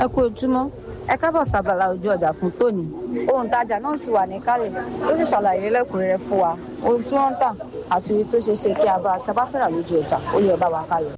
kú ojúmọ́ ẹ kábọ̀ sábàlá ojú ọjà fún tòní ohun tajà náà sì wà níkàlẹ̀ ó sì ṣàlàyé lẹ́kùnrẹ́rẹ́ fún wa ohun tí wọ́n ń tà àti iye tó ṣeé ṣe kí a bá a bá fẹ́ràn lójú ọjà ó yẹ bá wa kálẹ̀.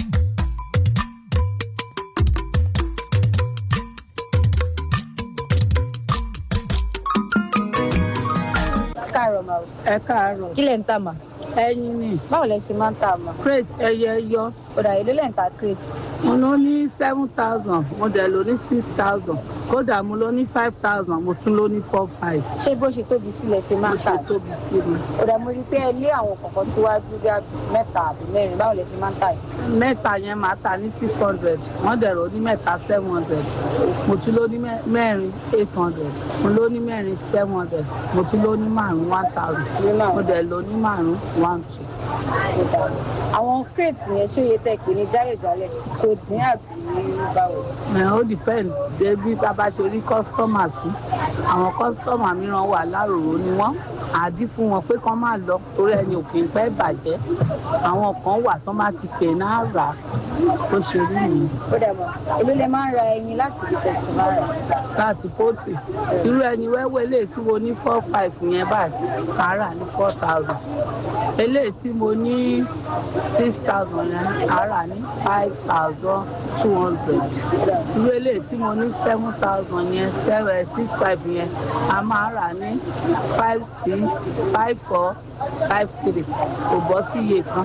káàárọ̀ màá ẹ káàárọ̀ kí lẹ̀ ń tà mà ẹyin ni báwo lẹ ṣe máa ń tà mà crate ẹyẹ yọ ọ̀dà èlò lẹ̀ ń ta crate mo ló ní seven thousand mo dẹ̀ ló ní six thousand kódà mo ló ní five thousand mo tún ló ní four five ṣé bó ṣe tóbi sílẹ̀ ṣe máa mo ń tà ṣe tóbi sí mi. ọ̀dà mo rí i pé ẹ lé àwọn kọ̀ọ̀kan síwájú bí i mẹ́ta àbí mẹ́rin báwo lẹ ṣe máa ń tà yìí. mẹ́ta yẹn máa ta ní six hundred wọ́n dẹ̀ ló ní mẹ́ta seven hundred mo tún ló ní mẹ́- mẹ́rin eight hundred mo ló ní mẹ́rin seven hundred mo tún ló ní márùn one thousand Ní márùn-ún. mo dẹ̀ ló ní márùn one two. àwọn crate yẹn ṣó yẹ tẹ pé ní jálẹ̀jálẹ̀ kò dín àbí báwo. ẹ̀ ó depend débi tá a bá ṣe rí kọ́sítọ́mà sí àwọn kọ́sítọ́mà mìíràn wà láròrò ni wọ́n àdí fún wọn pé kán má lọ torí ẹni ò kì í pẹ́ bàjẹ́ àwọn kan wà tán bá ti pè náà rà á tó ṣe rí nìyí ó dà mọ́ èló lẹ máa ń ra ẹyin láti ibi tẹ̀sí máa rà. láti pọ́tì irú ẹni wẹ́wẹ́ eléyìí tí mo ní four five yẹn báyìí màá rà ní four thousand eléyìí tí mo ní six thousand yẹn màá rà ní five thousand two hundred irú eléyìí tí mo ní seven thousand yẹn seven six five yẹn a máa rà ní five six five four five three kò bọ́ sí iye kan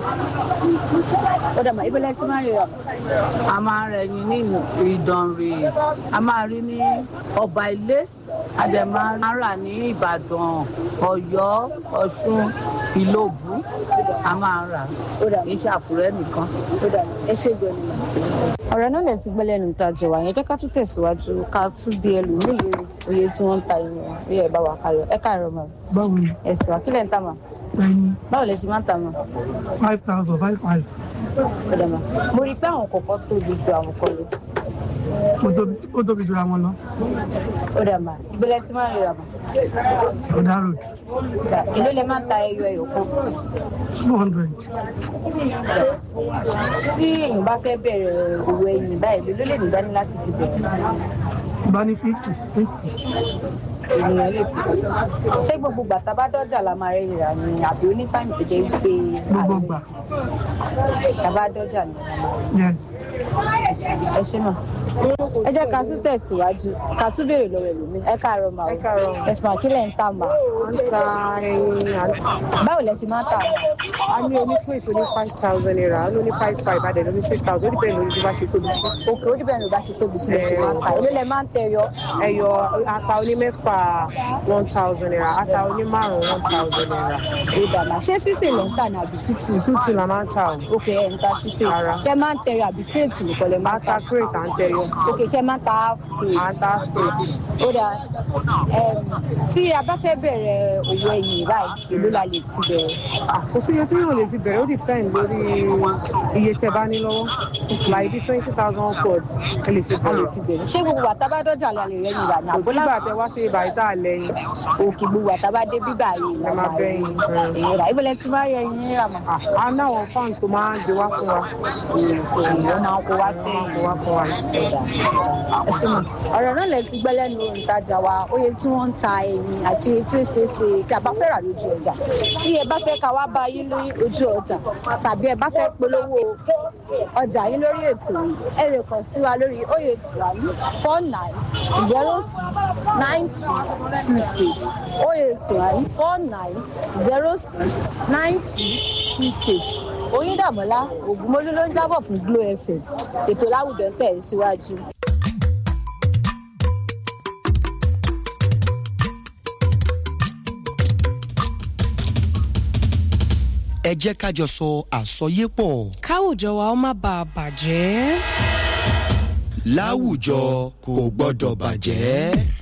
ó dà mọ́ ibi lẹ ti máa ń rà. a máa rẹ̀ yín ní ìdànrè a máa rí ní ọba ilé a dẹ̀ máa ń rà ní ìbàdàn ọ̀yọ́ ọ̀ṣun ìlòbù a máa ń rà ó dà kì í ṣàkúrẹ́ nìkan. ó dà ẹ ṣe gbọ́ ni. ọ̀rọ̀ náà lè ti gbọ́ lẹ́nu ìtajà wa yẹn jẹ́ ká tún tẹ̀síwájú ká tún bí ẹlòmíì lórí oye tí wọ́n ń ta ẹyin wọn ó yẹ bá wa kálọ̀ ẹ káàárọ̀ mọ́ báwo ni ẹ̀sìn wa kí lẹ̀ ń tà mọ́ ẹyin báwo lẹ ṣe máa ń tà mọ́ five thousand five five ó dà mọ́ mo rí i pé àwọn kọ̀ọ̀kan tóbi ju àwọn kan lọ ó tóbi ó tóbi jura wọn lọ ó dà mọ́ ibi lẹ ti máa ń rà mọ́ ọ̀dà road èló lẹ máa ń ta ẹyọ ẹyọ kan two hundred tí èèyàn bá fẹ́ bẹ̀rẹ̀ òwò ẹyin báyìí ló lè ní dání láti fi bẹ̀rẹ̀ bá ní fifty sixty ènìyàn lè fi bẹ̀rẹ̀ ṣé gbogbo gbàtà bá dọ́jà la máa rẹ̀ rà ní àbí onítàmì tó jẹ́ wípé gbogbo gbà tàbá dọ́jà ni yes ẹ ṣe mọ̀ ẹ jẹ́ ká tún tẹ̀síwájú ká tún béèrè lọ́wọ́ ẹlòmíì ẹ káàárọ̀ mà ó ẹ̀sìn mà kí lẹ̀ ń tà mà ń ta ẹyin báwo lẹ ṣe máa ń tà mà a ní onípèsè oní five thousand naira a ní oní five five adẹ̀ lóní six thousand ó dìbẹ̀ lórí bí wọ́n ṣe tóbi sí. òkè ó dìbẹ̀ ní bá ṣe tóbi sílẹ̀ ṣe máa ń tà èló lẹ máa ń tẹ yọ ẹyọ ata oní mẹ́fà one thousand naira ata oní márùn one thousand naira ìdàmà ṣé sísè lẹ ń tà ní àbí tútù tútù la máa ń ta o òkè ẹ̀ ń ta sísè Rárá. ṣé máa ń tẹ yọ àbí kírètì nìkan lẹ máa ń tà ata crate à ń tẹyọ òkè ṣé máa ń ta half crate ata crate ó dáa Em, tí a bá fẹ́ bẹ̀rẹ̀ òwò ẹ̀yìn báyìí èló la lè fi bẹ̀rẹ̀ Ah, kò sí iye tí yóò lè fi bẹ̀rẹ̀ ó depend lórí iye tẹ bá ní lọ́wọ́ láì bí twenty thousand upward ẹ lè fi a lè bẹ̀rẹ̀ fi bẹ̀rẹ̀ ṣé gbogbo àtàbá dọ́jà la lè rẹ́yìn rà ní kò àbólà sígbà tẹ wá sí ibà ìta lẹ́yìn òkè gbogbo àtàbá dé bíbà yìí Ẹ máa bẹ ẹyin. èyí rà ibẹ̀ lẹ ti máa rí ẹyin rírà mọ́ a ní àwọn fans tó máa ń gbé wá fún wa èyí máa kó wá fẹ́ gbé wá fún wa. ẹ ṣe mọ̀ ọ̀rọ̀ náà lẹ ti gbẹ́ lẹ́nu ìtajà wa oye tí wọ́n ń ta ẹyin àti oye tí ó ṣeé ṣe tí a bá fẹ́ rà lójú ọjà tí ẹ bá fẹ́ ká wá bá yín lórí ojú ọjà tàbí ẹ bá fẹ́ polówó ọjà yín lórí ètò yìí ẹ lè kàn sí wa lórí oye tìwáyé four nine zero six nine two two six oye tìwáyé four nine zero six nine two two six oyíndàmọ́lá ògúnmólú ló ń jábọ̀ fún glo fm ètò láwùjọ ń tẹ̀ síwájú. ẹ jẹ́ ká jọ sọ àsọyépọ̀ káwùjọ wa ó má bàa bàjẹ́. láwùjọ kò gbọ́dọ̀ bàjẹ́.